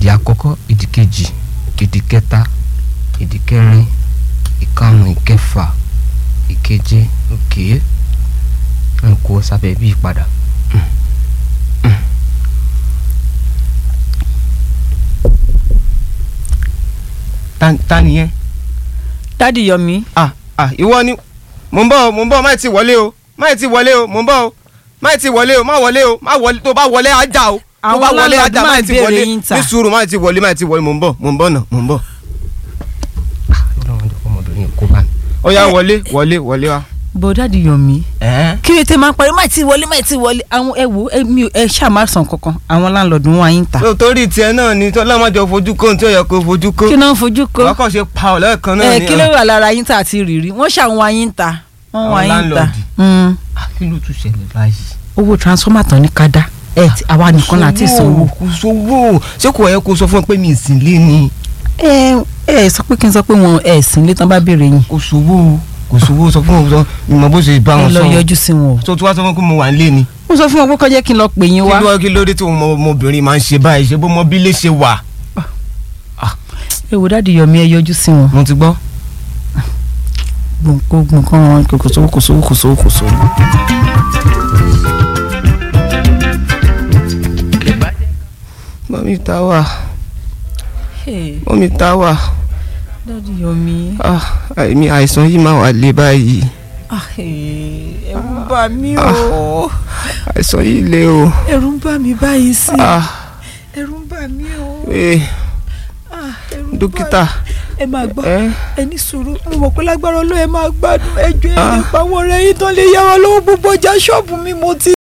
ìdí àkọ́kọ́ ìdí kejì ìdí kẹta ìdí kẹrin ìkarùn ìkẹfà ìkeje òkè n kó sábẹ́ bí ìpadà. ta ta nìyẹn. dádì yọmí ah ah ìwọ ni mò ń bọ̀ o mò ń bọ̀ má ti wọlé o má ti wọlé o mò ń bọ̀ o má ti wọlé o má wọlé o má wọlé tó bá wọlé ajá o tó Àwọn bá wọlé landlord ajá máa má ń ti béèrè wọlé yín ta. ní sùúrù má ti wọlé má ti wọlé mò ń bọ̀ mò ń bọ̀ náà mò ń bọ̀. ọlọ́run jẹ́ ọmọbìnrin kó bá mi. ó yá wọlé wọlé wọlé wa. bò dádì yọmí ẹ̀ẹ́n kí ló tẹ máa ń parí má ti wọlé má ti wọlé àwọn ẹ wò ẹ mi ò- ẹ ṣáà má sàn kankan àwọn láńlọ́ọ̀dù wọn ayé ń ta tó torí tiẹ̀ náà ni tọ́lá má jọ fojú kó tí ó yẹ kó fojú kó kí náà ń fojú kó wọ́n kàn ṣe pa ọ̀ lẹ́ẹ̀kan náà ẹ ni. kí ló wà lára yín tà àti rìrì wọ́n ṣàwọn ayé ń ta wọ́n Àwọn wọ ayé ń ta landlord. Mm. Ah, kí ló tún ṣẹlẹ̀ báyìí. owó transformer tán ní kádà ẹ ti- àwa nìkan láti sanwó. kò sówó ṣé kò yẹ kó sọ fún ẹ pé mi ì sìn lé ni ẹ ẹ sọ pé kí n sọ pé wọn ẹ sìn lé tán bá béèrè yín kò sówó kò sówó sọ fún wọn sọ ìmọ̀ bó ṣe bá ẹ wọn lọ sọ yọjú sí wọn o. tó tí wàá sọ fún mi pé mo wà nílé ni mo sọ fún wọn pé kọjá kí n lọ pè yín kí wá. ló kí ló dé tí ọmọ ọmọbìnrin máa ń ṣe báyìí ṣe bó mọ bí lè ṣe wà. ẹ wò dáàdi yọmí ẹ yọjú sí wọn. mo ti gbọ́. gbòǹkó gbòǹkó wọn kò sówó kò sówó kò sówó kò sówó. mọ́mí ta wà mọ́mí ta wà dáàdi yọmí ah àìmí àìsàn yìí máa wà lé báyìí ẹ̀rù ń bà mí o àìsàn yìí lé o ẹ̀rù ń bà mí báyìí sí ah ẹ̀rù ń bà mí o ee Ah, ẹ̀rù ń bà dókítà ẹ máa gbọ́ ẹ ẹ ní sùúrù mo mọ̀ pé lágbára Ọlọ́run ẹ máa gbádùn ẹjọ́ ẹ Ah. nípa àwọn ọ̀rẹ́ yìí tán lè yá wa lọ́wọ́ gbogbo ọjà ṣọ́ọ̀bù mi mo ti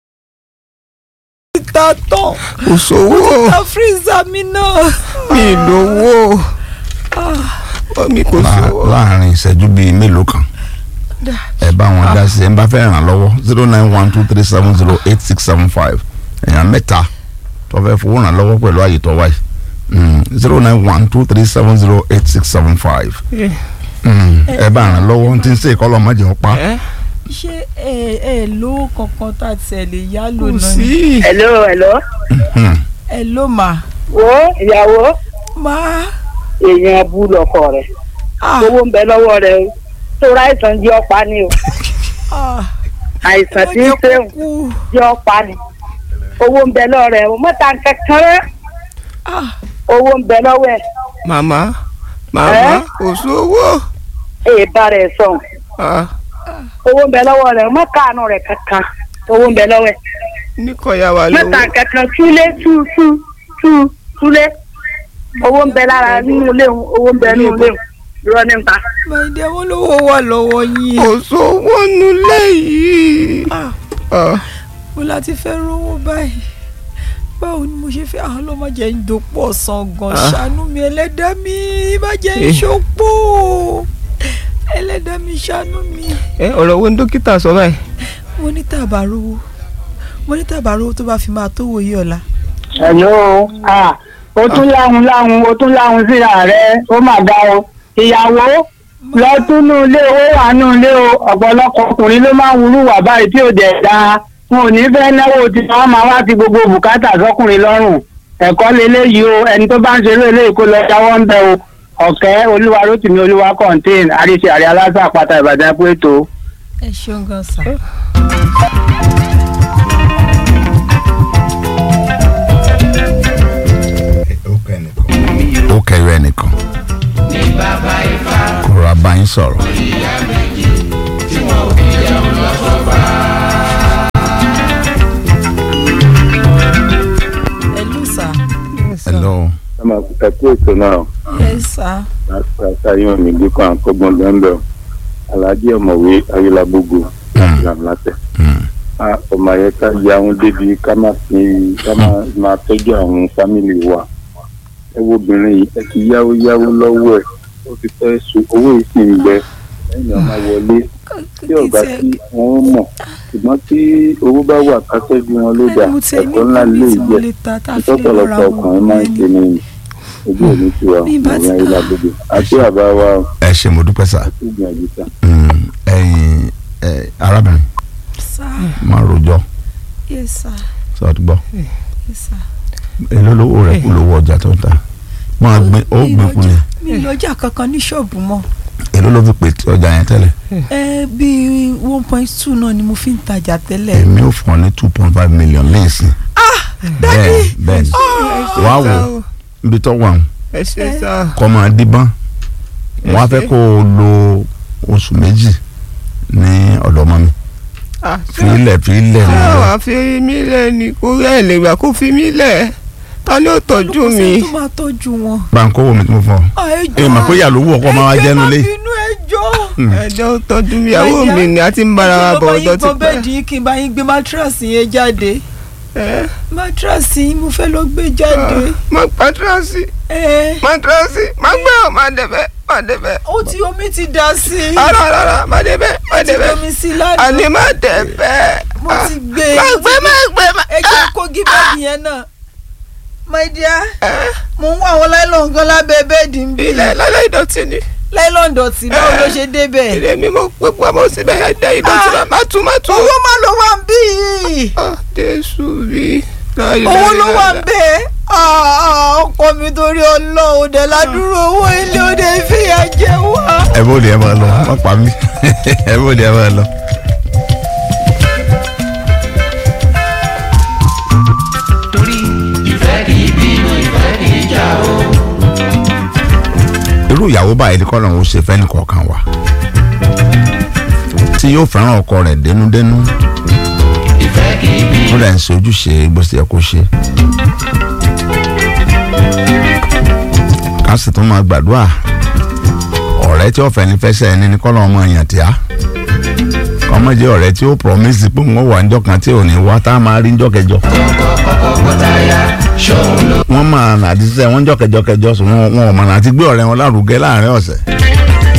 ta tán kò sówó ta fírísà mi náà. mi lówó mọ́mí kò Lá- sówó. láàrin ìṣẹ́jú bíi mélòó kan ẹ bá wọn dá sí ẹ ń bá fẹ́ ràn lọ́wọ́ zero nine one two three seven zero eight six seven five èèyàn mẹ́ta tó fẹ́ fowó ràn lọ́wọ́ pẹ̀lú àyè tó wáyé zero nine one two three seven zero eight six seven five ẹ bá ràn lọ́wọ́ tí ń ṣe ìkọlọ́ mọ́jọ́ pa ẹ ṣé ẹ ẹ lówó kankan tá a tiẹ̀ lè yá lò kò náà ni. sí. hello hello Hmm. ẹ ló mà wo ìyàwó má èèyàn bú lọkọ rẹ ah owó ń bẹ lọ́wọ́ rẹ o tó ráìsàn jẹ ọpa ni o ah àìsàn tí ń ẹ sẹ́wọ̀n kú jẹ ọpa ni owó ń bẹ lọ́wọ́ rẹ o mọ́ta kankan rẹ ah owó ń bẹ lọ́wọ́ ẹ̀ màmá màmá Ẹ? kò sówó. èè bá rẹ̀ sọ̀n ah owó ń bẹ lọ́wọ́ rẹ o mọ́ káànù rẹ̀ kankan owó ń bẹ lọ́wọ́ ẹ̀ níkọ̀yà wà mọ́ta lówó. kankan túlé tú tú tú túlé owó ń bẹ lára nínú ilé òun owó ń bẹ nínú ilé òun irọ́ ní ta màìdí àwọn olówó wà lọ́wọ́ yín kò sówó nulẹ̀ yìí. ah ah mo láti fẹ́ rówó báyìí báwo ni mo ṣe fẹ́ àwọn ọlọ́mọ jẹ́ ń dopò ọ̀sán gan Ah. ṣàánú mi ẹlẹ́dàá mi má jẹ́ ń Eh. ṣopó ẹlẹ́dàá mi ṣàánú mi ẹ ọ̀rọ̀ wo ni dókítà sọ báyìí. mo ní tàbá rówó mo ní tàbá rówó tó bá fi máa tó wòye ọ̀la hello ah o tún láhùn láhùn o tún láhùn síra rẹ ó mà dá o ìyàwó lọ túnú ilé owó wà nù ilé o ọ̀pọ̀lọpọ̀ ọkùnrin ló máa ń wúrú wà báyìí tí ò dẹ̀ dáa wọn ò ní fẹ́ náwó tí wọ́n máa wá ti gbogbo bùkátà sọkùnrin lọ́rùn ẹ̀kọ́ leléyìí o ẹni tó bá ń ṣeré eléyìí kó lọ jáwọ́ ń bẹ o ọ̀kẹ́ olúwa rótìmí olúwa kọ́ńtéìn àríṣe àrí aláṣà àpáta ìbàdàn pé tó. ẹ ṣeun gan sa. ó kẹyọ ẹnìkan kò rà bá yín sọ̀rọ̀. ẹ lù sá hello ọmọ ẹkú ètò náà ẹ sá látàyàn mi gbé kan àkọgbọn bẹ́ẹ̀ aláàjì ọ̀mọ̀wé ayélujábógo làmúlátẹ̀ ọmọ ayẹ ká ya àwọn débi ká má fi ká má máa tọ́jú àwọn fámìlì wa ẹ wo obìnrin yìí ẹ ti yáwó yáwó lọ́wọ́ ẹ̀ ó ti fẹ́ so owó yìí sì ń bẹ ẹ̀yìn ọmọ wọlé tí ọba tí wọ́n mọ̀ ṣùgbọ́n tí owó bá wà ká tọ́jú wọn ló dà ẹ̀kọ́ ńlá lè jẹ́ ìtọ́pọ̀lọpọ̀ ọkùnrin máa ń ṣe ní ojú òní tiwa Bí bá ti- ìyá ayélujábógo àti àbá wa ẹ ṣe mo dúpẹ́ sá àti ìgbìyànjú sá. Mm, ẹ̀yin ẹ, arábìnrin sá máa rojọ́ yẹ sá sọ ti gbọ́ yẹ sá èló lówó rẹ̀ kú lówó ọjà tó ń ta máa gbin ó gbin kú ni mi lọ́jà kankan ní ṣọ́ọ̀bù mọ́ èló ló fi pè tí ọjà yẹn tẹ́lẹ̀ ẹ bíi one point two náà ni mo fi ń tajà tẹ́lẹ̀. èmi ò fún ọ ní two point five million lẹ́sìn bẹ́ẹ̀ bẹ́ẹ̀ ni wàá wò ibi tó wà ẹ ṣe sá. kọ́ máa díbọ́n wọ́n á fẹ́ kó o lo oṣù méjì ní ọ̀dọ̀ ọmọ mi fílẹ̀ fílẹ̀ ṣé nílẹ̀ wàá fi mí lẹ̀ ni kó rẹ̀ lè gbà kó fi mí lẹ̀ ta ni ó tọ́jú Olùkọ́ mi. sẹ́ni tó máa tọ́jú wọn. báńkó wo mi tí mo fọ ẹ mà pé ìyá ló wù ọkọ máa wá jẹ́nu lé ẹjọ́ má bínú ẹjọ́. ẹjọ́ ó tọ́jú mi ìyàwó mi ni a ti ń bára wa bọ̀ ọjọ́ ti mo bá yín pẹ́. gbọ́ bẹ́ẹ̀dì kí n bá yín gbé mátíráàsì yẹn jáde. ẹ mátíráàsì yín mo fẹ́ lọ gbé jáde. má pàtírọ́sì ẹ pàtírọ́sì má gbé ọ má débẹ̀ má débẹ̀. ó ti omi ti dà sí i. ara ara má débẹ̀ má ó ti débẹ̀. omi sí i lánàá. àní má débẹ̀. mo ti gbé má gbé má gbé má. ẹ jẹ́ kó gí bẹ́ẹ̀dì yẹn náà. my dear mo ń wá àwọn láìlọ́n gan lábẹ́ bẹ́ẹ̀dì ń bí. ilẹ̀ lálẹ́ ìdọ̀tí ni. láìlọ́n dọ̀tí báwo ló ṣe débẹ̀. ilé mi mo pé pamọ́ síbẹ̀ ẹ̀dá ìdọ̀tí náà má tún má tún. owó má ló wà ń bí yìí. Ah, Jésù bí. owó ló wà ń bẹ́ẹ̀. ọkọ mi torí ọlọ́run dẹ̀ ládùúró owó ilé òde ìfìyà jẹ wá. ẹ bó lè ẹ máa lọ má pa mí ẹ bó lè ẹ máa lọ. torí ìfẹ́ kì í bínú ìfẹ́ kì í jà o. irú ìyàwó báyìí ni kọ́lọ́run ó ṣe fẹ́ni kọ̀ọ̀kan wa tí yóò fẹ́ràn ọkọ rẹ̀ dénúdénú ìfẹ́ kì í bínú. tó rẹ̀ ń ṣe ojúṣe bó ṣe yẹ kó ṣe. ká sì tún máa gbàdúrà ọ̀rẹ́ tí ọ̀fẹ́ ní fẹsẹ̀ ẹni ní kọ́lọ́run ọmọ èèyàn tí a ọmọ jẹ́ ọ̀rẹ́ tí ó promise pé wọ́n wà níjọ́ kan tí ò ní wá tá a máa rí níjọ́ kẹjọ. wọ́n máa nà àti sẹ́ wọ́n jọ́ kẹjọ kẹjọ sùn wọn wọn ò mọ̀ nà àti gbé ọ̀rẹ́ wọn lárugẹ láàrin ọ̀sẹ̀